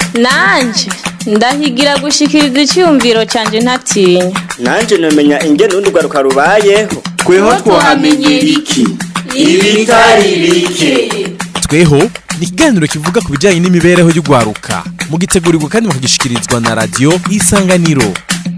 nanje ndahigira gushikiriza icyumviro cyanjye ntatinya nanje nomenya ingene urundi rwaruka rubayeho tweho twahamenyera iki ibitari bike tweho ni ikiganiro kivuga ku bijyanye n'imibereho y'urwaruka mugitegurirwa kandi mukagishikirizwa na radiyo isanganiro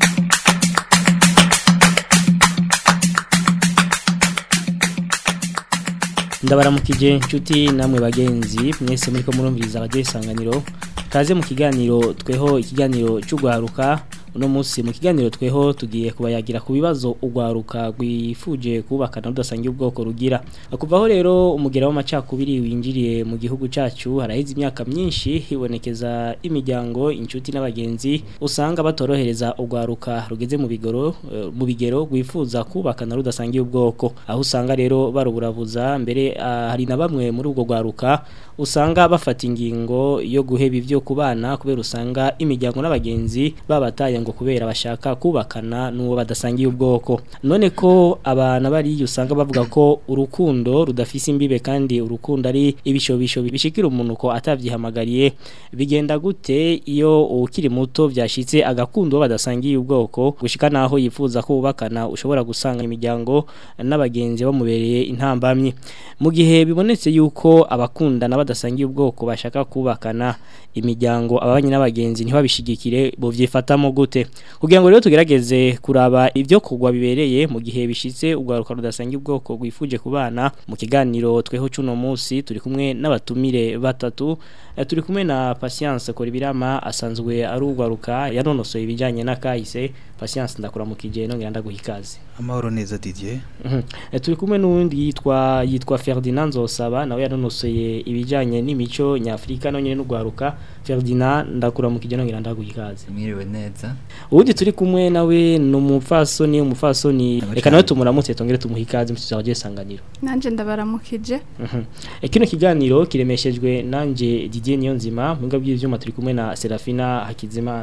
ndabaramukije inshuti namwe bagenzi mwese muri ko murumviriza radiyo isanganiro kaze mu kiganiro tweho ikiganiro cy'urwaruka uno munsi mu kiganiro tweho tugiye kubayagira ku bibazo urwaruka rwifuje kubakana rudasangiye ubwoko rugira kuvaho rero umugera w'amacakubiri winjiriye mu gihugu cyacu haraheze imyaka myinshi hibonekeza imiryango inshuti n'abagenzi usanga batorohereza urwaruka rugeze mu bigoro eh, mu bigero rwifuza kubakana rudasangiye ubwoko aho usanga rero baruburabuza mbere ah, hari na bamwe muri ubwo rwaruka usanga bafata ingingo yo guheba ivyo kubana kubera usanga imiryango n'abagenzi babataye ngo kubera bashaka kubakana n'uwo badasangiye ubwoko none ko abana bari usanga bavuga ko urukundo rudafise imbibe kandi urukundo ari ibishobisho bishikira umuntu ko atavyihamagariye bigenda gute iyo ukiri muto vyashitse agakunda uwo badasangiye ubwoko gushika naho yifuza kubakana ushobora gusanga imiryango n'abagenzi bamubereye intambamye mu gihe bibonetse yuko abakundana badasangiye ubwoko bashaka kubakana imiryango ababanye n'abagenzi ntibabishigikire bovyifatamo gute kugira ngo rero tugerageze kuraba ibyo kugwa bibereye mu gihe bishitse urwaruka rudasangiye ubwoko rwifuje kubana mu kiganiro tweho cuno munsi turi kumwe n'abatumire batatu Eh, turi kumwe na Patience Koribirama asanzwe ari urwaruka yanonosoye ibijanye n'akahise Patience ndakuramukije nongera ndaguha ikaze amahoro neza Didier Mhm. Eh, turi kumwe n'uwundi yitwa yitwa Ferdinand Nzosaba nawe yanonosoye ibijanye n'imico nyafrika no nyene n'ugwaruka Ferdinand ndakuramukije nongera ndaguha ikaze mwiriwe neza ubundi turi kumwe nawe ni umupfasoni umupfasoni Aba reka cyane. nawe tumuramutse tongere tumuha ikaze mu kizaje sanganiro nanje ndabaramukije Mhm. Eh, kino kiganiro kiremeshejwe nanje Didier Niyonzima mu ngabyo by'ivyuma turi kumwe na Serafina Hakizimana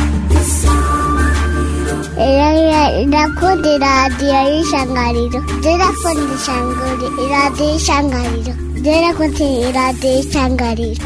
Ndakunda iradiyo y'ishangariro ndakunda ishangari iradiyo y'ishangariro ndakunda iradiyo y'ishangariro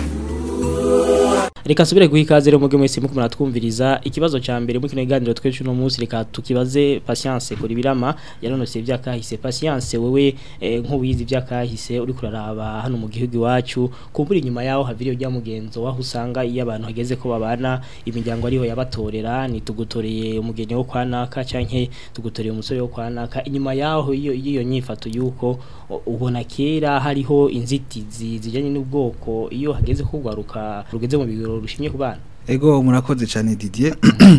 Reka nsubire guha ikaze rero muge mwese muko muratwumviriza ikibazo ca mbere muri kino kiganiro twese uno munsi reka tukibaze Patience kuri birama yanonose ivyakahise Patience wewe eh, nk'uwizi ivyakahise uri kuraraba hano mu gihugu iwacu kumbura inyuma yaho haviriyo rya mugenzo waho usanga iyo abantu hageze ko babana imiryango ariho yabatorera ni tugutoreye umugeni wo kwanaka canke tugutoreye umusore wo kwanaka inyuma yaho iyo iyo nyifato yuko u- ubona kera hariho inzitizi zijanye n'ubwoko iyo hageze ko rwaruka rugeze mu bigero rushimye ku bana ego murakoze cyane Didier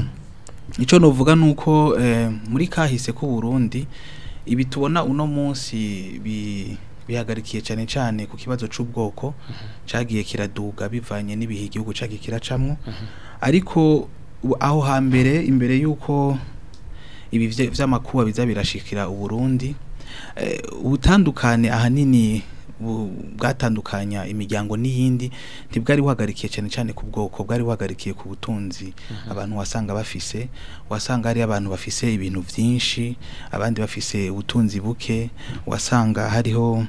icyo novuga nuko eh, muri kahise ku Burundi ibi tubona uno munsi bi bihagarikiye cyane cyane ku kibazo c'ubwoko cagiye kiraduga bivanye n'ibihe igihugu cagiye kiracamwo ariko u- aho hambere imbere yuko ibi vye- vy'amakuba biza birashikira uburundi eh, ubutandukane ahanini bu- bwatandukanya imiryango n'iyindi ntibwari buhagarikiye cyane cyane ku bwoko bwari buhagarikiye ku butunzi abantu wasanga bafise wasanga hari abantu bafise ibintu vyinshi abandi bafise ubutunzi buke wasanga hariho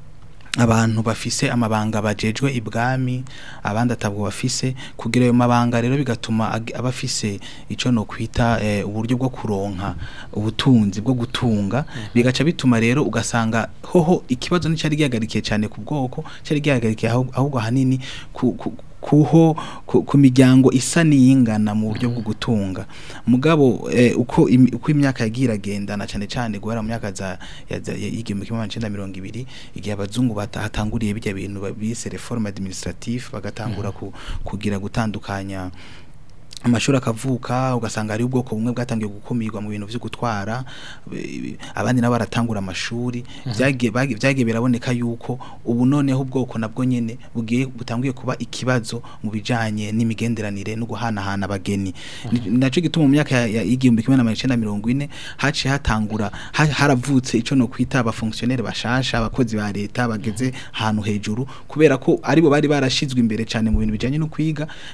abantu bafise amabanga bajejwe ibwami abandi atabwo bafise kugira ayo mabanga rero bigatuma ag- aba afise ico no kwita eh, uburyo bwo kuronka ubutunzi bwo gutunga bigaca bituma rero ugasanga hoho ikibazo nticari gihagarikiye cyane ku bwoko cari gihagarikiye ahubwo ahubwo ahanini ku, ku kuho ku, ku miryango isa niyingana mu buryo bwo gutunga mugabo eh, uko imi- uko imyaka yagiye iragendana cyane cyane guhera mu myaka za ya- za- ya- y'igihumbi kimwe magana cenda mirongo ibiri igihe abazungu bata- hatanguriye bijya bintu ba- bise reforme administrative bagatangura ku, kugira gutandukanya amashuri akavuka ugasanga hari ubwoko bumwe bwatangiye gukumirwa mu bintu vyo gutwara e, abandi nabo baratangura amashuri vyagiye bagi- vyagiye biraboneka yuko ubu noneho ubwoko nabwo nyene bugiye butangiye kuba ikibazo mu bijanye n'imigenderanire no guhanahana abageni Ni- naco gituma mu myaka ya- ya- y'igihumbi kimwe n'amajana icenda mirongo ine haciye hatangura ha- haravutse ico no kwita abafonctionnaire bashasha abakozi ba leta bageze ahantu hejuru kubera ko aribo bari barashizwe imbere cane mu bintu bijanye no kwiga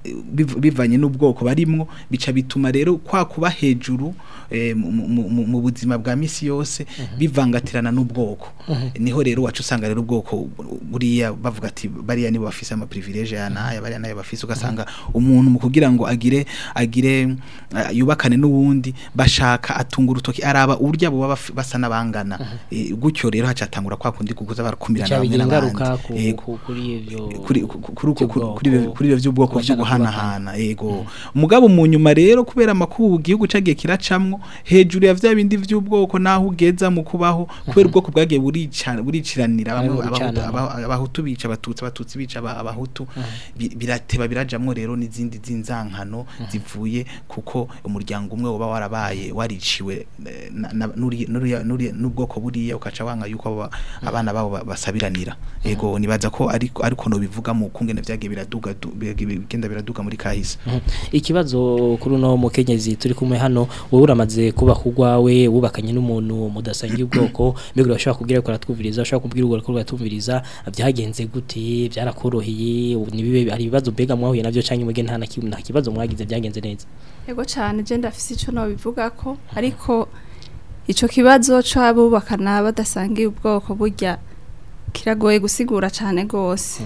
biv- bivanye n'ubwoko barimwo bica bituma rero kwa kuba hejuru eh, mu- mu- mu mu buzima bwa misi yose bivangatirana n'ubwoko niho rero wacu usanga rero ubwoko buriya bavuga ati bariya nibo bafise ama privilege ya naya bariya nayo bafise ugasanga umuntu mu kugira ngo agire agire uh, yubakane n'uwundi bashaka atunga urutoki araba uburyo abo baba baf- basa n'abangana Eh, gutyo rero hacatangura kwa kundi kuguza barakumirana bica bamwe bigira n'abandi ingaruka ku- Yego ku- kuri ivyo kuri ku- ku- kuri uko- by'ubwoko, kuri ibyo- kuri ibyo by'ubwoko byo kubashaka guhanahana yego mugabo mu nyuma rero kubera amakubu igihugu cagiye kiracamwo hejuru ya vya bindi vy'ubwoko naho ugeza mu kubaho kubera ubwoko bwagiye burica buriciranira bamwe Bamwe abahutu- bucanamo. aba- abahutu bica abatutsi abatutsi bica aba- abahutu bi- birateba birajamwo rero n'izindi zinzankano zivuye kuko umuryango umwe uba warabaye wariciwe eh, na- na- n'uriya- n'uriya- n'uriya- n'ubwoko buriya ukaca wanga yuko abo ba- abana babo ba- basabiranira yego nibaza ko ariko ariko no bivuga mu kungene vyagiye biraduga du- byagiye bigenda biraduga muri kahise Mhm. ikibazo kuri uno mukenyezi turi kumwe hano wowe uramaze kuba kugwawe wubakanye n'umuntu mudasangiye ubwoko mbega urashobora kubwira ko aratwumviriza ushobora kubwira urwo ko aratwumviriza byagenze gute byarakoroheye nibibe hari ibibazo mbega mwahuye navyo canke mwege nta na kimwe nta kibazo mwagize byagenze neza Ego cyane je ndafise ico no bivuga ko ariko ico kibazo c'abubakana badasangiye ubwoko burya kiragoye gusigura cyane gose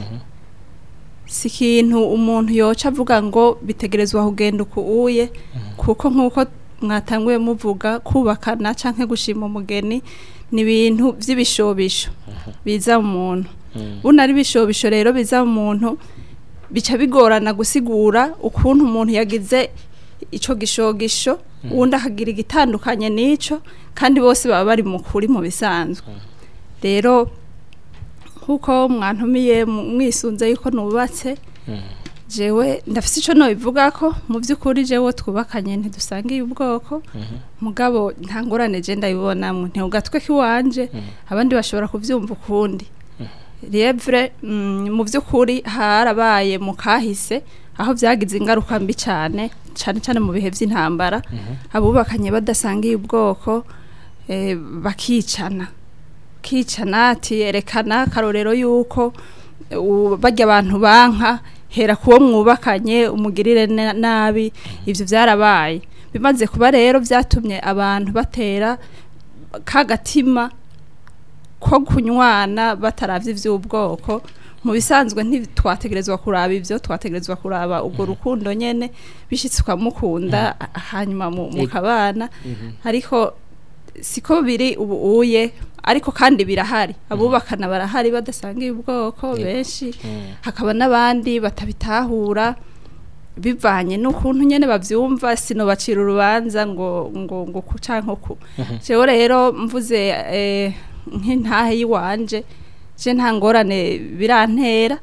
si ikintu umuntu yoca avuga ngo bitegerezwa kugenda uku uye kuko nk'uko mwatanguye muvuga kubakana canke gushima umugeni ni ibintu vy'ibishobisho biza mu muntu buno ari ibishobisho rero biza mu muntu bica bigorana gusigura ukuntu umuntu yagize ico gishogisho uwundi akagira igitandukanye n'ico kandi bose baba bari mu kuri mu bisanzwe rero nk'uko mwantumiye mu- mwisunze yuko nubatse jewe ndafise ico nobivuga ko mu by'ukuri jewe twubakanye ntidusangiye ubwoko mugabo nta ngorane je ndabibonamwe ntiugatwe kiwanje abandi bashobora kuvyumva ukundi Lievre mm, mu by'ukuri harabaye mu kahise aho byagize ingaruka mbi cyane cyane cyane mu bihe by'intambara abubakanye badasangiye ubwoko eh, bakicana kicana ati erekana karorero yuko eh, u- barya abantu banka hera kuwo mwubakanye umugirire na- nabi ivyo byarabaye bimaze kuba rero byatumye abantu batera kagatima ko kunywana bataravye ivy'ubwoko mu bisanzwe ntitwategerezwa kuraba ivyo twategerezwa kuraba ubwo rukundo nyene bishitse ukamukunda hanyuma mu- mukabana ariko siko biri ubu uye ariko kandi birahari abubakana barahari badasangiye ubwoko benshi hakaba n'abandi batabitahura bivanye n'ukuntu nyene bavyumva sinobacira urubanza ngo ngo ngo ku canke ku jewe rero mvuze eh, nk'intahe yiwanje je nta ngorane birantera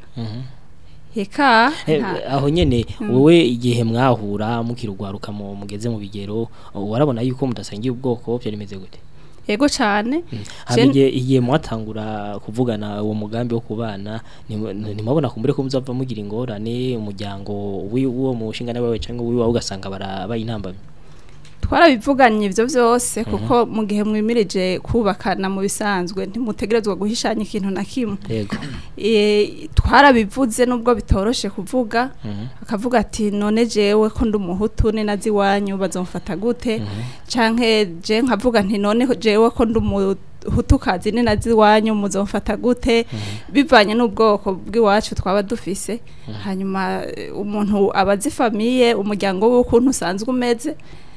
eka Eh, nta- aho nyene wowe igihe mwahura mukirugwaruka mu mugeze mu bigero warabona yuko mudasangiye ubwoko byo rimeze gute yego cane hama igihe igihe mwatangura kuvugana uwo mugambi wo kubana ntim- ntimwabona kumbure ko muzava mugira ingorane umuryango wi- w'uwo mushinga nawe cyangwa wiwawe ugasanga barabaye intambamyi twarabivuganye ivyo vyose kuko mu gihe mwimirije kubakana mu bisanzwe ntimutegerezwa guhishanya ikintu na kimwe yego e, twarabivuze nubwo bitoroshe kuvuga akavuga ati none jewe ko ndi umuhutu ni nazi iwanyu bazomfata gute canke je nkavuga nti none jewe ko ndi umuhutukazi ni nazi iwanyu muzomfata gute bivanye n'ubwoko bw'iwacu twaba dufise hanyuma eh, umuntu abazi famiye umuryango w'ukuntu usanzwe umeze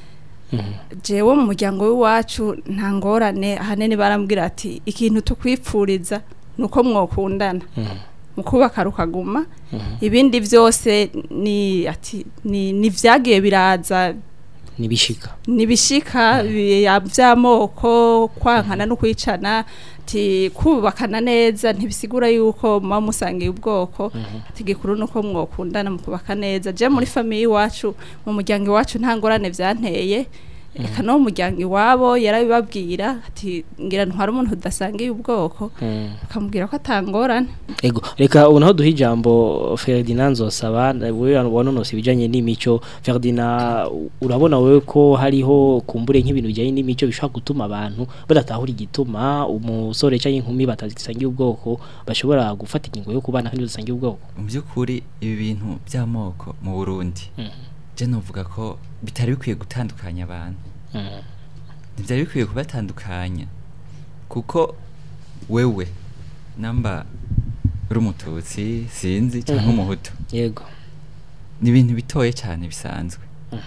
jewe mu muryango w'iwacu nta ngorane ahanini barambwira ati ikintu tukwipfuriza ni uko mwokundana mu kubaka rukaguma ibindi byose ni ati ni ni vyagiye biraza nibishika nibishika bi- vy'amoko kwankana no kwicana ati kubakana neza ntibisigura yuko muba musangiye ubwoko ati gikuru nuko mwokundana mu kubaka neza je muri famiye iwacu mu muryango iwacu nta ngorane vyanteye eka no mu muryango iwabo yarabibabwira ati ngira ntwara umuntu udasangiye ubwoko akamubwira ko atangorane Ego, reka ubu naho duha ijambo Ferdinand Nzosaba wewe wanonosa ibijanye n'imico Ferdinand urabona wewe ko hariho kumbure nk'ibintu bijanye n'imico bishobora gutuma abantu badatahura igituma umusore cyangwa inkumi batazisangiye ubwoko bashobora gufata ingingo yo kubana kandi basangiye ubwoko mu by'ukuri ibi bintu by'amoko mu burundi je novuga ko bitari bikwiye gutandukanya abantu ntibyari bikwiye kubatandukanya kuko wewe namba uri umututsi sinzi cyangwa umuhutu yego ni ibintu bitoye cyane bisanzwe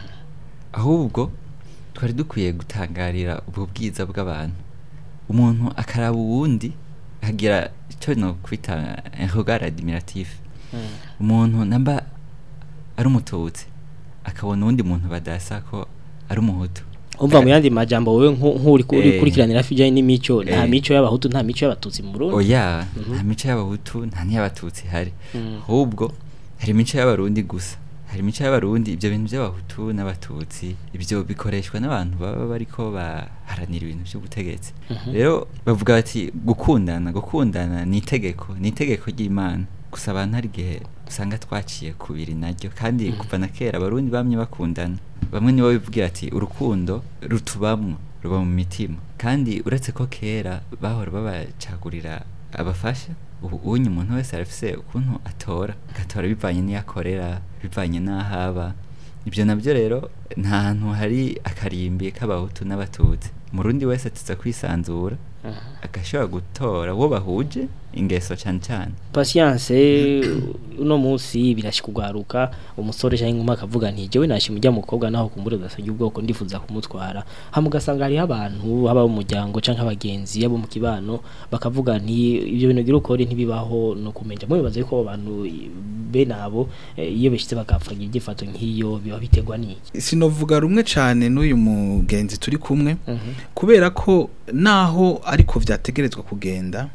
ahubwo twari dukwiye gutangarira ubwo bwiza bw'abantu umuntu akaraba uwundi akagira icyo no kwita regard admiratif umuntu namba ari umututsi akabona uwundi muntu badasa ko ari umuhutu umva mu yandi majambo wewe nku- nk'uri kuri Eh. kurikiranira hafi bijanye n'imico nta Eh. mico y'abahutu nta mico y'abatutsi mu Burundi oya nta mico y'abahutu nta n'iy'abatutsi ihari ahubwo hari imico y'abarundi gusa hari imico y'abarundi ibyo bintu by'abahutu n'abatutsi ibyo bikoreshwa n'abantu baba bariko baharanira ibintu by'ubutegetsi rero bavuga bati gukundana gukundana ni itegeko ni itegeko ry'imana gusa abantu hari igihe usanga twaciye kubiri naryo kandi kuva na kera abarundi bamye bakundana bamwe nibo bivugira ati urukundo rutubamwo ruba mu mitima kandi uretse ko kera bahora babacagurira abafasha ubu unye umuntu wese arafise ukuntu atora agatora bivanye n'iyo akorera bivanye n'aho aba ibyo nabyo rero nta hantu hari akarimbi k'abahutu n'abatutsi umurundi wese tuza kwisanzura agashobora gutora uwo bahuje ingeso cyane cyane patience uno munsi birashika kugaruka umusore cyangwa inkumi akavuga nti jewe nashi mujya mukobwa naho kumbure udasangiye ubwoko ndifuza kumutwara hama ugasanga hariho abantu haba mu muryango canke abagenzi abo mu kibano bakavuga nti ibyo bintu gira ukore ntibibaho no kumenya mwe bibaza yuko abo bantu bene abo eh, iyo bishitse bagapfagira igifato nk'iyo biba biterwa n'iki sinovuga rumwe cyane n'uyu mugenzi turi kumwe kubera ko naho ariko vyategerezwa kugenda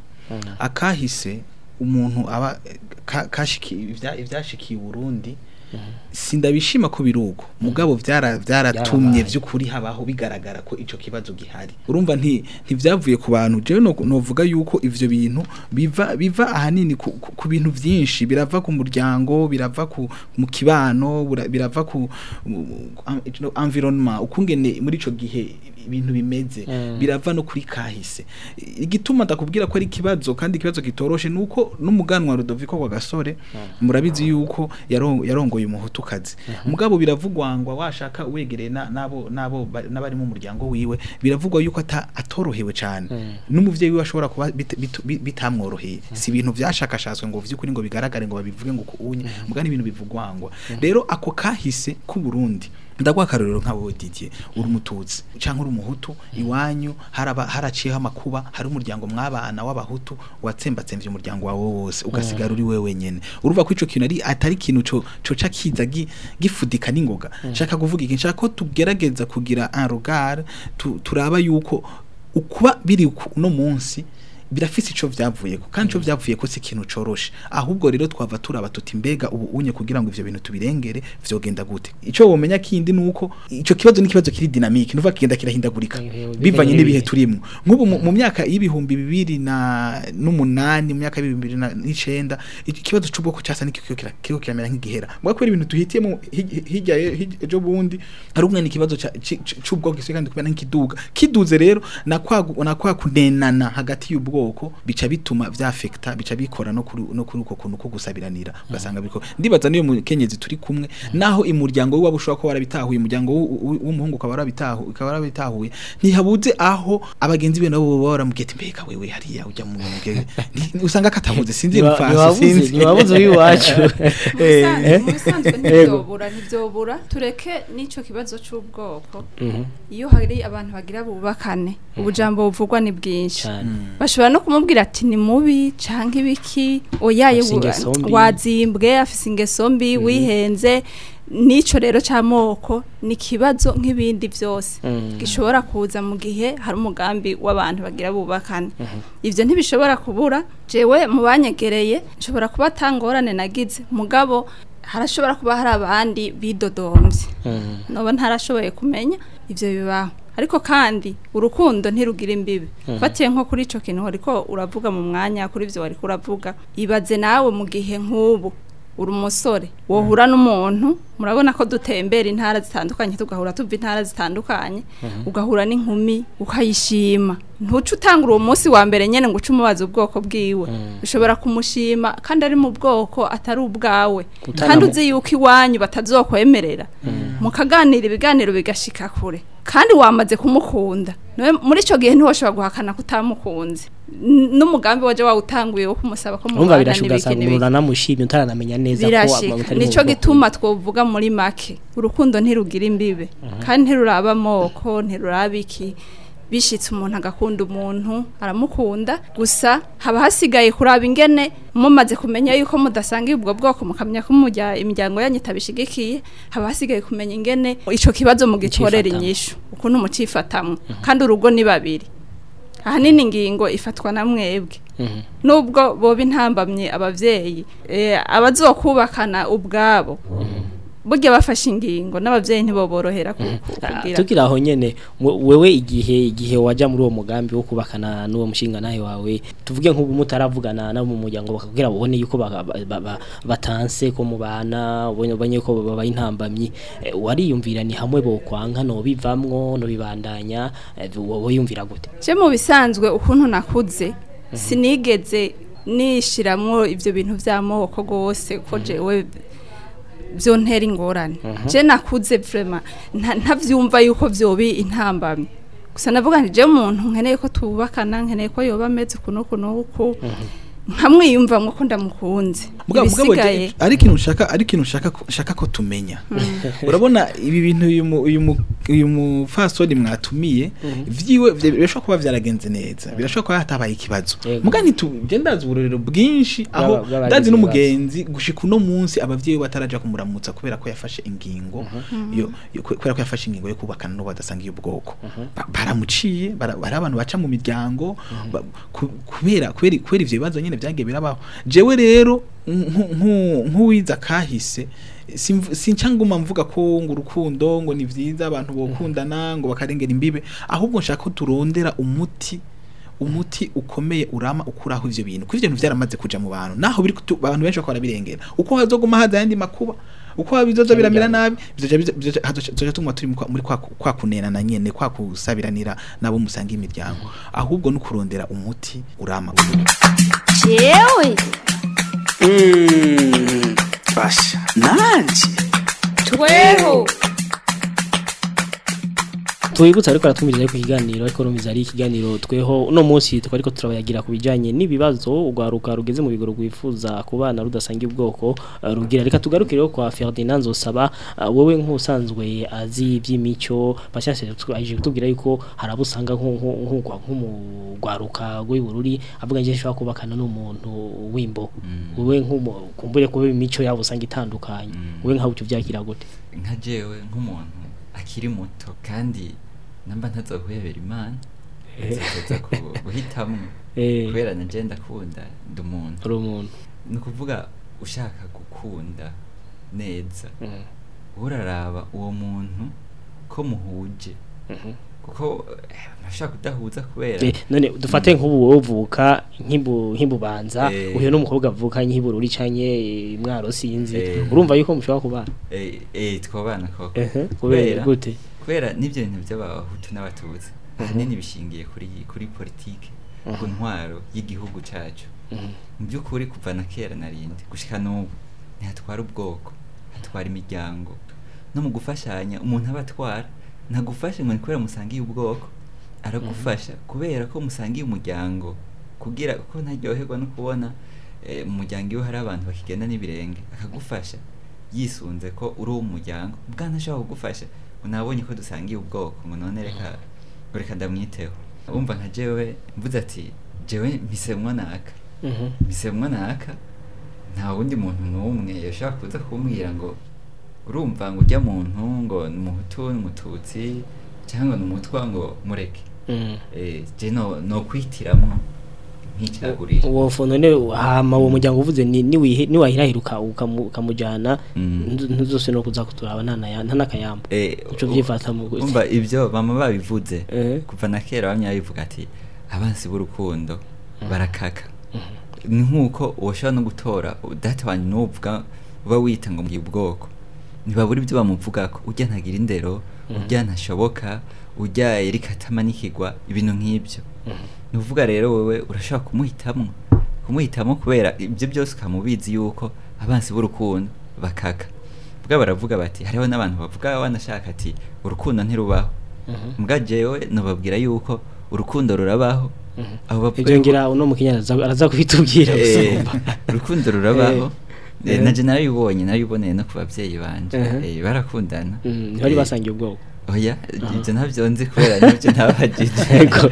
akahise umuntu aba ka- kashiki ibya- ivyashikiye Burundi sindabishima ko biruko mugabo vyara vyaratumye Byarabaye. vy'ukuri habaho bigaragara ko ico kibazo gihari urumva nti ntivyavuye ku bantu jewe no novuga yuko ivyo bintu biva biva ahanini ku, ku, ku bintu vyinshi birava ku muryango birava ku mu kibano bura- birava ku mu- am- no, environment ukungene muri ico gihe ibintu bimeze Mm. birava no kuri kahise igituma ndakubwira ko ari ikibazo kandi ikibazo kitoroshe nuko n'umuganwa Rudoviko kwa gasore murabizi yuko yaro- yarongoye umuhutukazi mugabo biravugwa ngo washaka wegereye na- nabo nabo ba- n'abari mu muryango wiwe biravugwa yuko ata- atorohewe cyane n'umuvyeyi wiwe ashobora kuba bit- bit- bi- bitamworoheye si ibintu vyashakashatswe ngo vy'ukuri ngo bigaragare ngo babivuge ngo kuunye mugani ibintu bivugwangwa rero ako kahise ku Burundi ndagwa akarorero nk'abo Didier uri umututsi canke uri umuhutu iwanyu haraba haraciyeho amakuba hari umuryango mwabana w'abahutu watsembatsemvye umuryango wawe wose ugasigara uri wewe wenyene urumva ko ico kintu ari atari ikintu co coca kiza gi- gifudika n'ingoga nshaka kuvuga iki nshaka ko tugerageza kugira un regard tu, turaba yuko ukuba biri uku- uno munsi birafise ico vyavuyeko kandi ico vyavuyeko si ikintu coroshe ahubwo rero twava turaba tuti mbega ubu unye kugira ngo ivyo bintu tubirengere vyogenda gute ico womenya kindi nuko ico kibazo ni kibazo kiri dynamique nuva kigenda kirahindagurika Bivanye bivanye n'ibihe. n'ibihe turimwo nk'ubu mu- mu myaka y'ibihumbi bibiri na n'umunani mu myaka y'ibihumbi bibiri na- n'icenda ikibazo c'ubwoko casa n'ikiko kira- kiriko kiramera nk'igihera mbwa kubera ibintu duhitiyemo hi- hirya ye- hi- ejo bundi hari umwe ikibazo ca- ci- ci- c'ubwoko gisigaye kandi kubera nk'ikiduga kiduze rero na kwa gu- na kwa kunenana hagati y'ubwoko bica bituma vyafekta bica bikora no kuri no kuri uko kuntu ko gusabiranira ugasanga biko ndibaza niyo mukenyezi turi kumwe naho imuryango w'iwabo ushobora kuba warabitahuye umuryango w'u- w'u- w'umuhungu ukaba warabitahuye ukaba warabitahuye ntihabuze aho abagenzi be nabo baba baramubwiye ati mbega wewe hariya ujya mu ngege usanga katabuze sinzi Ntiwa- mfasi ntiwabuze sinzi ntiwabuze uw'iwacu Mubisanzwe- mu bisanzwe ntivyobura ntivyobura tureke n'ico kibazo c'ubwoko iyo hari abantu bagira bubakane ubujambo buvugwa ni bwinshi cyane bashobora no kumubwira ati ni mubi canke ibiki oyaye Afise ingeso mbi. wazimbwe afise ingeso mbi wihenze nico rero c'amoko ni kibazo nk'ibindi vyose Mm. gishobora kuza mu gihe hari umugambi w'abantu bagira bubakane ivyo ntibishobora kubura jewe mu banyegereye nshobora kuba atangorane nagize mugabo harashobora kuba hari abandi bidodombye noba ntarashoboye kumenya ivyo bibaho ariko kandi urukundo ntirugira imbibi fatiye nko kuri ico kintu ariko uravuga mu mwanya kuri ivyo wariko uravuga ibaze nawe mu gihe nk'ubu uri umusore wohura n'umuntu murabona ko dutembera intara zitandukanye tugahura tuva intara zitandukanye ugahura n'inkumi ukayishima ntuce utangura uwo munsi wa mbere nyene ngo uce umubaza ubwoko bwiwe ushobora kumushima kandi ari mu bwoko atari ubwawe Utanamu- kandi uzi yuko iwanyu batazokwemerera mukaganira ibiganiro bigashika kure kandi wamaze kumukunda Nawe muri ico gihe ntiwoshobora guhakana ko utamukunze N- n'umugambi waje wawutanguye wo kumusaba ko urumva mubana birashuka n'ibiki ugasanga n'ibiki. umuntu anamushimye utaranamenya neza ko birashika mutari mu nico bwoko gituma twovuga muri make urukundo ntirugira imbibe kandi ntiruraba amoko ntiruraba iki bishitse umuntu agakunda umuntu aramukunda gusa haba hasigaye kuraba ingene mumaze kumenya yuko mudasangiye ubwo bwoko mukamenya ko mujya imiryango yanyu itabishigikiye haba hasigaye kumenya ingene ico kibazo mugitorera Mucifatamwo. inyishu ukuntu mucifatamwo kandi urugo ni babiri ahanini ingingo ifatwa na mwebwe Mhm. nubwo boba intambamye abavyeyi eh, abazokubakana ubwabo burya bafashe ingingo n'abavyeyi ntiboborohera ku- ku- Ah, kugira tukira aho nyene we- wewe igihe igihe waja muri uwo mugambi wo kubakana n'uwo mushinga nawe wawe tuvuge nk'ubu mutaravugana nabo mu muryango bakabwira babone yuko baka- ba- ba- ba- batanse ko mubana ubonye ubonye ko babaye intambamyi Eh, wariyumvira ni hamwe bokwanka no bivamwo no bibandanya eh, wowe yumvira gute je mu bisanzwe ukuntu nakuze sinigeze nishiramwo ivyo bintu vy'amoko gose ko jewe vyontera ingorane je nakuze vraiment nta- ntavyumva yuko vyobi intambamye gusa navuga nti je umuntu nkeneye ko tubakana nkeneye ko yoba ameze uku n'uku n'uku nkamwiyumvamwo ko ndamukunze Mugabo mugabo ibisigaye je- ari ikintu nshaka ari ikintu nshaka ko- nshaka ko tumenya urabona ibi bintu uyu mu- uyu mu- uyu mufasoni mwatumiye vyiwe vye- birashobora kuba vyaragenze neza birashobora kuba hatabaye ikibazo Yego. muga ntitu je ndazi uburorero bwinshi aho Bw'aba- bw'abagize ndazi ibibazo. n'umugenzi gushika uno munsi abavyeyi bataraja kumuramutsa kubera ko yafashe ingingo yo yo- kubera ko yafashe ingingo yo kubakana n'uwo badasangiye ubwoko Ba- baramuciye bara- bari abantu baca mu miryango ba- ku- kubera kubera kubera ivyo bibazo nyene vyagiye birabaho jewe rero nku- nku- nk'uwiza kahise simv- sinca nguma mvuga ko ngo urukundo ngo ni vyiza abantu bokundana ngo bakarengera imbibe ahubwo nshaka ko turondera umuti umuti ukomeye urama ukuraho ivyo bintu kuko ivyo bintu vyaramaze kuja mu bantu naho biri kutu- abantu benshi bakora birengera uko hazoguma haza yandi makuba uko bizoza biramera nabi bizoja bizo- bizoja hazoja- bizoja tuma turi mu kwa- muri kwa kwa kunenana nyene kwa kusabiranira nabo musanga imiryango ahubwo no kurondera umuti urama jewe basha nanje tweho Tuibutsa ariko aratumiriza ku kiganiro ariko rumviza ari ikiganiro tweho uno munsi tukaba ariko turabayagira ku bijanye n'ibibazo ugwaruka rugeze mu bigoro rwifuza ku bana rudasangiye ubwoko uh, rugira reka tugarukireho kwa Ferdinand Nzosaba uh, wowe nk'usanzwe azi iby'imico bashashe aje kutubwira yuko harabusanga nk'umugwaruka rw'ibururi avuga nje nshobora kubakana n'umuntu w'imbo wowe nk'umukumbure kuba imico yabo usanga itandukanye wowe nkaho ucyo byakira gute nka jewe nk'umuntu akiri muto kandi namba ntazohwebera imana nzoza ku- guhitamwo Eh. kubera na je ndakunda ndi umuntu uri umuntu ni ukuvuga ushaka gukunda neza Mhm. uraraba uwo muntu ko muhuje kuko eh, urashaka kudahuza kubera Eh, none dufate nk'ubu wowe uvuka nk'imbu nk'imbubanza Eh. uyu n'umukobwa avuka nk'ibururi canke eh, mwaro sinzi Eh. urumva yuko mushobora kubana eh, eh, twabana koko Ehe, kubera gute kubera n'ibyo bintu by'abahutu n'abatutsi ahanini bishingiye kuri kuri politike ku ntwaro y'igihugu cyacu mu by'ukuri kuva na kera narindi gushika n'ubu ntihatwara ubwoko hatwara imiryango no mu gufashanya umuntu aba atwara ntagufashe ngo ni kubera musangiye ubwoko aragufasha kubera ko musangiye umuryango kugira ko ntaryoherwa no kubona eh, mu muryango iyo hari abantu bakigenda n'ibirenge akagufasha yisunze ko uri uw'umuryango bwana ashobora kugufasha unabonye ko dusangiye ubwoko ngo none reka ngo reka ndamwiteho wumva nka jewe mvuze ati jewe mpisemwo naka Mhm. mpisemwo naka nta wundi muntu n'umwe yashobora kuza kumbwira ngo urumva ngo ujya muntu ngo ni umuhutu n'umututsi cyangwa ni umutwa ngo mureke Mhm. eh, je no no kwitiramwo nk'icaguriro uwo fono ne hama uwo muryango uvuze ni niwihe niwahirahiruka ukamu- ukamujana Mm. ntu- ntuzose no kuza kuturaba nta naya- nta nakayamba Eh, Ico vyifata mu gute? umva ibyo mama babivuze Eh. kuva na kera bamwe babivuga ati abansi b'urukundo barakaka ni nk'uko ushobora no gutora data wanjye n'uvuga uba wita ngo mbwiye ubwoko ntibabura ibyo bamuvugako ujya ntagira indero ujya ntashoboka ujya erika atamanikirwa ibintu nk'ibyo ni ukuvuga rero wowe urashobora kumuhitamo kumuhitamo kubera ibyo byose ukamubizi yuko abansi b'urukundo bakaka bwa baravuga bati hariho n'abantu bavuga wanashaka ati urukundo ntirubaho mbwa jewe nubabwira yuko urukundo rurabaho abo bavuga ivyo yuko- ngira uno mukinyana araza- araza kubitubwira Eh, gusumba urukundo rurabaho Eh. Eh, naje narabibonye narabiboneye no ku babyeyi banje Mhm. Eh, barakundana Mm, ntibari Eh, basangiye ubwoko oya ibyo ntabyo nzi kubera nibyo ntabajije Yego.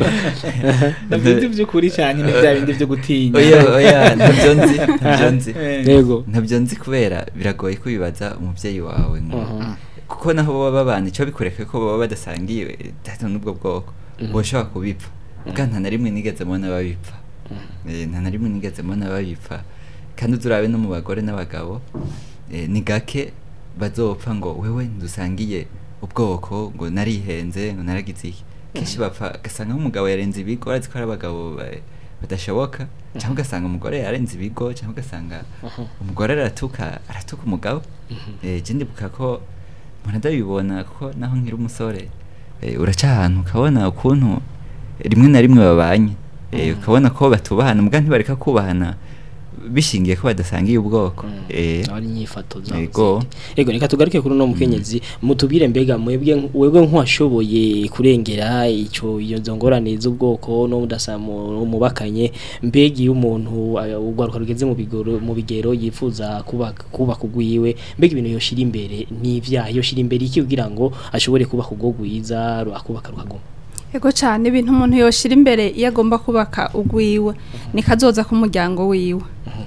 navyo nzi vy'ukuri canke ni bya bindi vyo gutinya oya oya ntabyo nzi ntabyo nzi Eh. yego ntabyo nzi kubera biragoye kubibaza umubyeyi wawe ngo Mhm. kuko naho baba babana icyo bikureka ko baba badasangiye data n'ubwo bwoko boshobora kubipfa bwa nta na rimwe nigeze mbona babipfa Eh, nta na rimwe nigeze mbona babipfa kandi uzurabe no mu bagore n'abagabo eh, ni gake bazopfa ngo wewe ndusangiye ubwoko ngo narihenze ngo naragize iki kenshi bapfa ugasanga nk'umugabo yarenze ibigo arazi ko ari abagabo ba- badashoboka cyangwa ugasanga umugore yarenze ibigo cyangwa ugasanga umugore aratuka aratuka umugabo eh je ndibuka ko mpora ndabibona ko naho nkiri umusore eh, uraca ahantu ukabona ukuntu rimwe na rimwe babanye eh, ukabona ko batubahana mbwa ntibareka kubahana bishingiye ko badasangiye ubwoko eh, abari inyifato zabo Yego. zindi. yego reka tugaruke kuri uno mukenyezi mutubwire mbega mwebwe webwe nk'uwashoboye kurengera ico iyo nzo ngorane z'ubwoko no mudasamu mubakanye mbega iyo umuntu uh, ugwaruka rugeze mu bigoro mu bigero yifuza kubaka kubaka ugwiwe mbega ibintu yoshira imbere ni ivyaha yoshira imbere iki kugira ngo ashobore kubaka ubwo gwiza akubaka rukaguma Ego cyane ibintu umuntu yoshira imbere iyo agomba kubaka ugwiwe ni kazoza k'umuryango wiwe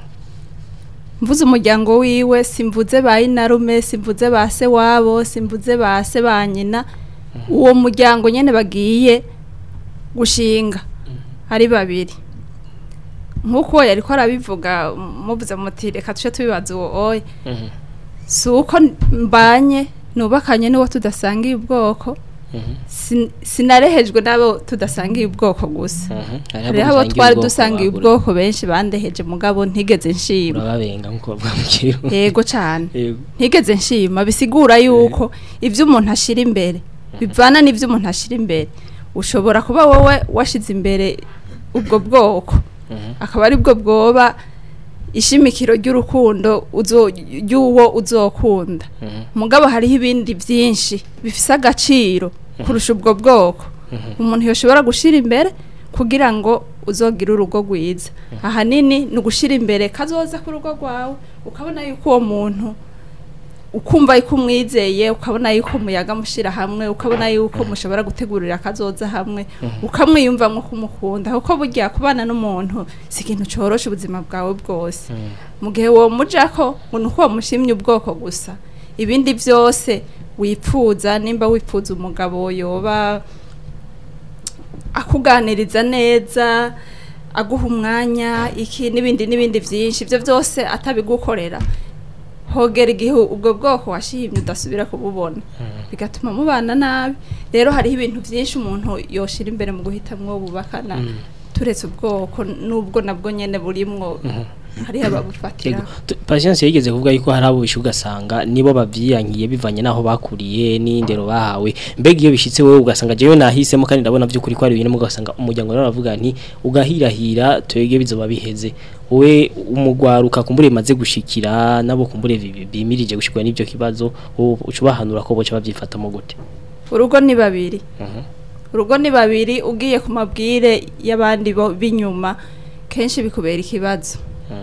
mvuze umuryango wiwe simvuze ba inarume simvuze ba se wabo simvuze ba se ba nyina uwo muryango nyene bagiye gushinga ari babiri nk'uko yari ko arabivuga muvuze muti reka tuce tubibaza uwo oya si uko mbanye nubakanye n'uwo tudasangiye ubwoko sin- sinarehejwe n'abo tudasangiye ubwoko gusa hariho abo twari dusangiye ubwoko benshi bandeheje mugabo ntigeze nshima urababenga nkuko bavuga mu kirundi yego cyane yego ntigeze nshima bisigura yuko ibyo umuntu ashira imbere bivana n'ibyo umuntu ashira imbere ushobora kuba wowe washize imbere ubwo bwoko akaba ari bwo bwoba ishimikiro ry'urukundo uzo- ry'uwo uzokunda mugabo hariho ibindi byinshi bifise agaciro kurusha ubwo bwoko umuntu yoshobora gushyira imbere kugira ngo uzogire urugo rwiza ahanini ni ugushyira imbere kazoza ku rugo rwawe ukabona yuko uwo muntu ukumva yuko umwizeye ukabona yuko muyaga mushyira hamwe ukabona yuko mushobora gutegurira akazoza hamwe ukamwiyumvamo kumukunda kuko burya kubana n'umuntu si ikintu cyorosha ubuzima bwawe bwose mu gihe uwo mujako ngo ni uko wamushimye ubwoko gusa ibindi byose wipfuza nimba wipfuza umugabo yoba akuganiriza neza aguha umwanya iki n'ibindi n'ibindi byinshi ibyo byose atabigukorera hogera igihe ubwo bwoko washimye udasubira kububona bigatuma mubana nabi rero hariho ibintu byinshi umuntu yoshira imbere mu guhitamwo bubakana turetse ubwoko n'ubwo nabwo nyene burimwo hariho ababufatira Yego. Tu- Patience yigeze kuvuga yuko hari abo bishe ugasanga nibo bavyiyankiye bivanye naho bakuriye n'indero bahawe mbega iyo bishitse wewe ugasanga jewe nahisemo kandi ndabona by'ukuri ko ari ibintu ugasanga umuryango nawe aravuga nti ugahirahira twege bizoba biheze we umugwaruka kumbure maze gushikira nabo kumbure bi- bimirije gushikwa n'ivyo kibazo wowe uca ubahanura ko boca bavyifatamo gute urugo ni babiri urugo ni babiri ugiye ku mabwire y'abandi bo b'inyuma kenshi bikubera ikibazo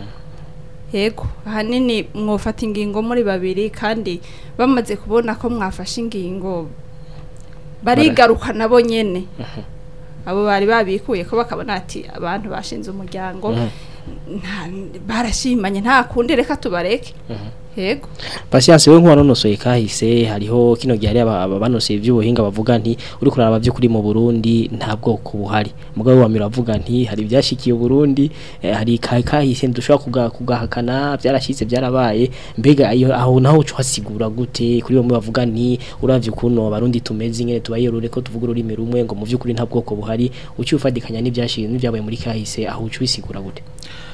yego ahanini mwofata ingingo muri babiri kandi bamaze kubona ko mwafashe ingingo barigaruka nabo nyene abo bari babikuye ko bakabona ati abantu bashinze umuryango nta- barashimanye nta kundi reka tubareke yego Patience we nk'uwanonosoye kahise hariho kino gihe hari aba- aba- banosoye iby'ubuhinga bavuga nti uri kuraba by'ukuri mu Burundi nta bwoko buhari mugabo wa mira avuga nti hari ibyashikiye Burundi eh, hari ka- kahise ndushobora kuga, kugahakana byarashitse byarabaye mbega iyo aho naho uco hasigura gute kuri bamwe bavuga nti uravye ukuntu abarundi tumeze ingene tubayerure ko tuvuga ururimi rumwe ngo mu by'ukuri nta bwoko buhari uci ufadikanya n'ibyashikiye n'ibyabaye muri kahise aho uci bisigura gute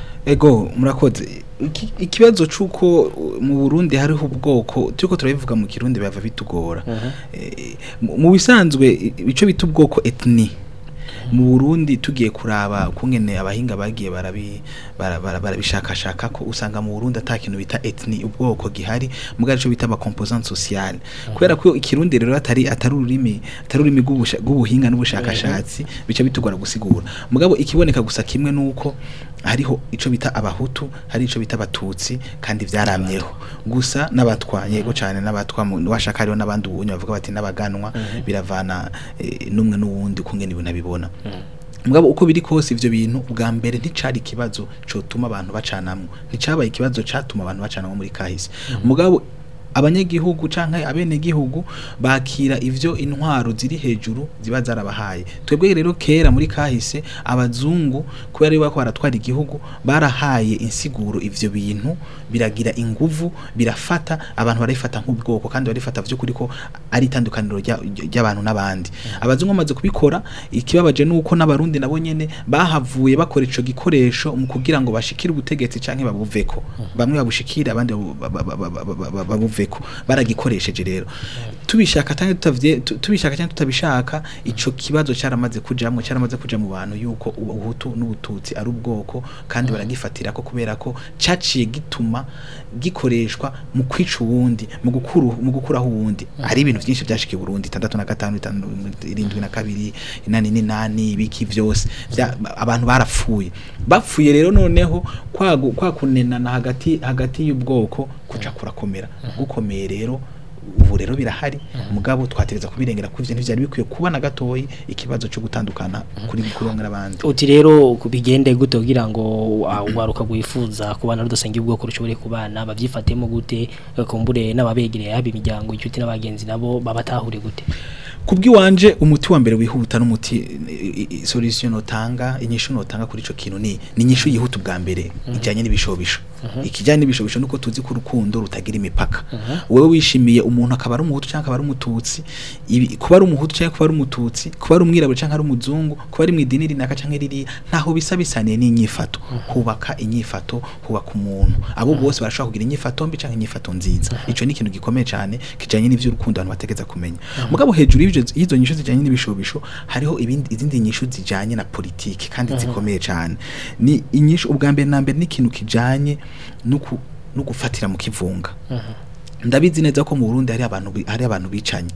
Ego murakoze Iki- ikibazo cuko uh, mu Burundi hariho ubwoko turiko turabivuga mu Kirundi bava bitugora Eh, mu mu bisanzwe i- ico bita ubwoko ethnie mu Burundi tugiye kuraba kungene abahinga bagiye barabi bara- bara- barabishakashaka ko usanga mu Burundi ata kintu bita ethnie ubwoko gihari mugari ico bita ama composante sociale kubera ko ikirundi rero atari atari ururimi atari ururimi rw'ubusha- rw'ubuhinga n'ubushakashatsi bica bitugora gusigura mugabo ikiboneka gusa kimwe nuko hariho ico bita abahutu hari ico bita abatutsi kandi vyaramyeho gusa n'abatwa yego cyane n'abatwa mu- washaka hariho n'abandi ubunye bavuga bati n'abaganwa biravana eh, n'umwe n'uwundi kungene ibintu abibona mugabo uko biri kose ivyo bintu bwa mbere nticari ikibazo cotuma abantu bacanamwo nticabaye ikibazo catuma abantu bacanamwo muri kahise mugabo abanyagihugu canke abenegihugu bakira ivyo intwaro ziri hejuru ziba zarabahaye twebwe rero kera muri kahise abazungu kubera ari bako baratwara igihugu barahaye insiguro ivyo bintu biragira inguvu birafata abantu barifata nk'ubwoko kandi barifata vy'ukuri ko ari itandukaniro rya- ry'abantu n'abandi abazungu bamaze kubikora ikibabaje nuko n'abarundi nabo nyene bahavuye bakora ico gikoresho mu kugira ngo bashikire ubutegetsi canke babuveko bamwe babushikira abandi babu- ba- ba- ba- ba- ba- ba- babuveko baragikoresheje rero tubishaka cyangwa tutavye tu- tubishaka cyangwa tutabishaka ico kibazo cyaramaze kujamwe cyaramaze kuja mu bantu yuko ubuhutu n'ubututsi ari ubwoko kandi baragifatira ko kubera ko caciye gituma gikoreshwa mu kwica uwundi mu gukuru mu gukuraho uwundi hari ibintu byinshi byashikiye Burundi 65 irindwi na kabiri inani n'inani ibiki vyose Vya- abantu barapfuye bapfuye rero noneho kwagu- kwakunenana hagati hagati y'ubwoko kuca kurakomera gukomeye rero ubu rero birahari mugabo twatereza kubirengera ko ivyo ntivyari bikwiye kuba na gatoyi ikibazo cyo gutandukana kuri kuronka n'abandi uti rero bigende gute kugira ngo waruka gwifuza kubana rudasangiye ubwoko rushobore kubana bavyifatemo gute eh, kumbure n'ababegereye haba imiryango inshuti n'abagenzi nabo babatahure gute kubwiwanje umuti wa mbere wihuta n'umuti i- i- solution notanga inyishu notanga kuri ico kintu ni ni inyishu yihuta ubwa mbere ijanye n'ibishobisho ikijanye n'ibishobisho nuko tuzi ko urukundo rutagira imipaka wewe wishimiye umuntu akaba ari umuhutu cyangwa akaba ari umututsi ibi- kuba ari umuhutu cyangwa kuba ari umututsi kuba ari umwirabura cyangwa ari umuzungu kuba ari mu idini rinaka cyangwa ririya ntaho bisa bisaniye n'inyifato hubaka inyifato hubaka umuntu abo bose barashobora kugira inyifato mbi cyangwa inyifato nziza ico ni ikintu gikomeye cyane kijanye n'ivy'urukundo abantu bategeza kumenya mugabo hejuru y'ivyo y'izo nyishu zijanye n'ibishobisho hariho ibindi izindi nyishu zijanye na politiki kandi zikomeye cyane ni inyishu ubwa mbere na mbere n'ikintu kijanye no ku- no gufatira mu kivunga ndabizi neza ko mu Burundi hari abantu bi- hari abantu bicanye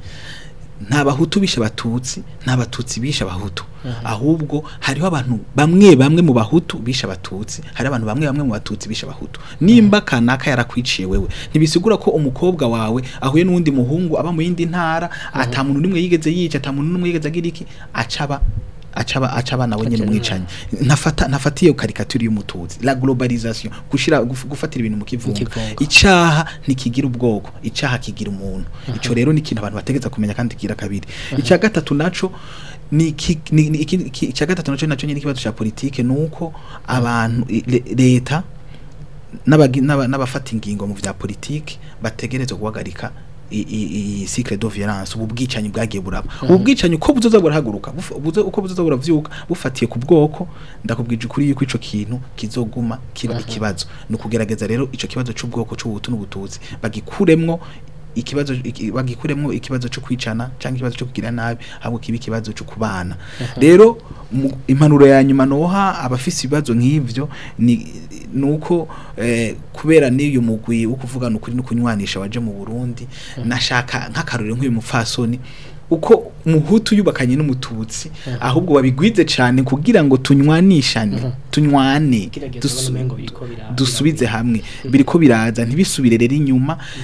nta bahutu bishe abatutsi nta batutsi bishe abahutu ahubwo hariho abantu bamwe bamwe mu bahutu bishe abatutsi hari abantu bamwe bamwe mu batutsi bishe abahutu nimba kanaka yarakwiciye wewe ntibisigura ko umukobwa wawe ahuye n'uwundi muhungu aba mu yindi ntara ata muntu n'umwe yigeze yica ata muntu n'umwe yigeze agira iki acaba acaba acaba nawe nyene umwicanyi ntafata ntafatiye karikature y'umututsi la globalisation gushira guf- gufatira ibintu mu kivunga kivunga. icaha ntikigira ubwoko icaha kigira umuntu ico rero ni ikintu abantu bategeza kumenya kandi kigira kabiri icya gatatu naco ni iki- ni ni iki- iki- icya gatatu naco naco nyine ikibazo cya politike nuko abantu i- le- leta n'abagi- n'aba- n'abafata ingingo mu vya politike bategerezwa guhagarika i- i- i cycle de violence ubu bwicanyi bwagiye buraba ubu bwicanyi uko buzoza burahaguruka bufa- buzo- uko buzoza buravyuka bufatiye ku bwoko ndakubwije ukuri yuko ico kintu kizoguma kiba ikibazo ni ukugerageza rero ico kibazo c'ubwoko c'ubutu n'ubututsi bagikuremwo ikibazo iki- bagikuremwo ikibazo cyo kwicana cyangwa ikibazo cyo kugira nabi ahubwo kiba ikibazo cyo kubana rero mu- impanuro ya nyuma noha abafise ibibazo nk'ivyo ni nuko eh, kubera n'iyo mugwi wo kuvugana ukuri no kunywanisha waje mu Burundi nashaka nk'akarorero nk'uyu mupfasoni uko umuhutu yubakanye n'umututsi ahubwo babigwize cyane kugira ngo tunywanishane tunywane Kirageze dusu- ubona umengo biriko bira- dusubize hamwe biriko biraza ntibisubire rero inyuma eh,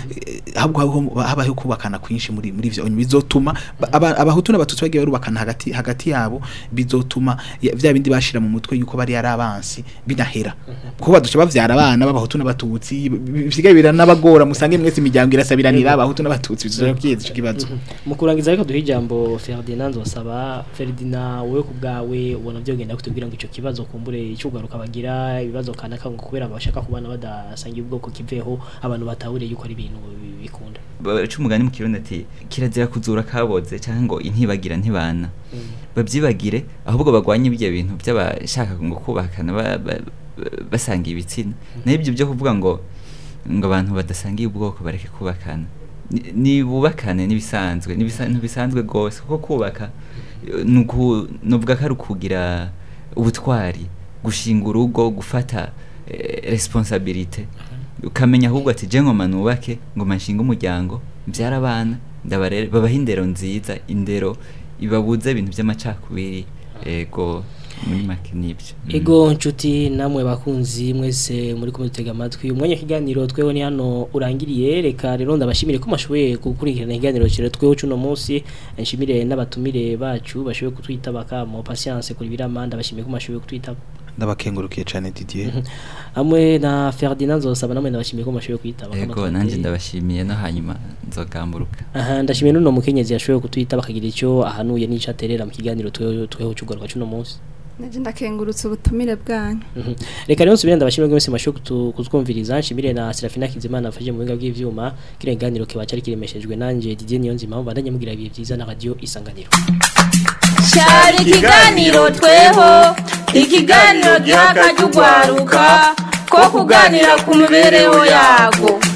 ahubwo habaho- habaho kubakana kwinshi muri muri ivyo bizotuma ba- aba- abahutu n'abatutsi bagiye barubakana hagati hagati yabo bizotuma ya- vya bindi bashira mu mutwe yuko bari ari abansi binahera kuko baduca bavyara abana b'abahutu n'abatutsi bisigaye biranabagora musange mwese imiryango irasabiranira abahutu n'abatutsi bizoja kwiza ico kibazo mu kurangiza ariko duhe ijambo Ferdinand Nzosaba Ferdinand wowe ku bwawe ubona byogenda kutubwira ngo ico kibazo kumbure icyugaruka bagira ibibazo kanaka ngo kubera bashaka kubana badasangiye ubwoko kiveho abantu batahure yuko ari ibintu bi- bikunda baca umugani mu kirundi ati kirazira kuzura kaboze cyangwa ngo intibagira ntibana babyibagire ahubwo bagwanye ibyo bintu by'abashaka ngo kubakana ba- ba- ba- basangiye ibitsina naho ibyo byo kuvuga ngo ngo abantu badasangiye ubwoko bareke kubakana Ni- ni bubakane n'ibisanzwe n'ibisa- ntibisanzwe rwose kuko kubaka eh, ni uku- nuvuga ko ari ukugira ubutwari gushinga urugo gufata eh, responsabilite ukamenya ahubwo ati je ngoma nubake ngoma nshinga umuryango mbyara abana ndabarere babaha indero nziza indero ibabuze ibintu by'amacakubiri ego muri make nibyo Mm. Ego nshuti namwe bakunzi mwese muri kumutega amatwi umwanya w'ikiganiro tweho ni hano urangiriye reka rero ndabashimire ko mashoboye gukurikirana ikiganiro cire tweho cuno munsi nshimire n'abatumire bacu bashoboye kutwitaba kamo patience kuri biramanda bashimiye ko mashoboye kutwitaba ndabakengurukiye cyane Didier hamwe na Ferdinand Nzosaba namwe ndabashimiye ko mashoboye kwitaba kamo ego twateye. nanjye ndabashimiye no hanyuma nzogamburuka aha ndashimiye n'uno mukenyezi yashoboye kutwitaba akagira icyo ahanuye n'ico aterera mu kiganiro tweho tweho cyugaruka cuno munsi naje ndakengurutse ubutumire bwanyu Mhm. reka rero nsubire ndabashimire mwese mashoboye kutu- kutwumviriza nshimire na Serafina Kizimana afashe mu buhinga bw'ivyuma kire kiganiro kiba cyari kiremeshejwe nanje Didier Niyonzima mbandanye mugira ibihe byiza na radio isanganiro cyari ikiganiro tweho ikiganiro giha akajya ugwaruka ko kuganira ku mibereho yago